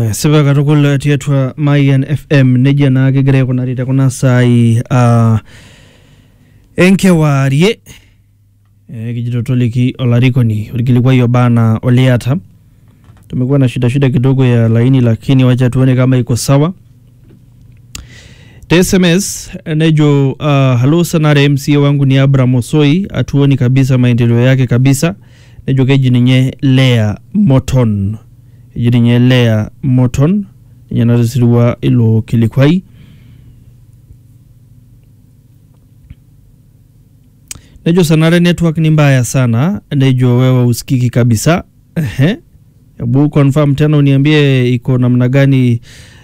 sipa katukul tiatua Mayan FM nejia naa kegira aikunari tekuna saai uh, enkewarie eh, kijito toliki olarikoni orkilikwai oba anaa oliata tumekuwa na shida shida kidogo ya laini lakini wacha tuone kama iko sawa te sms nejo uh, halo sanare mca wangu ni abraham osoi atuoni kabisa maendeleo yake kabisa nejo keji ninye lea moton eji ninye lea moton ninye natisiriwa ilo kilikwai nejo sanare network ni mbaya sana nejo wewe usikiki kabisa ehe hebu confirm tena uniambie iko namna gani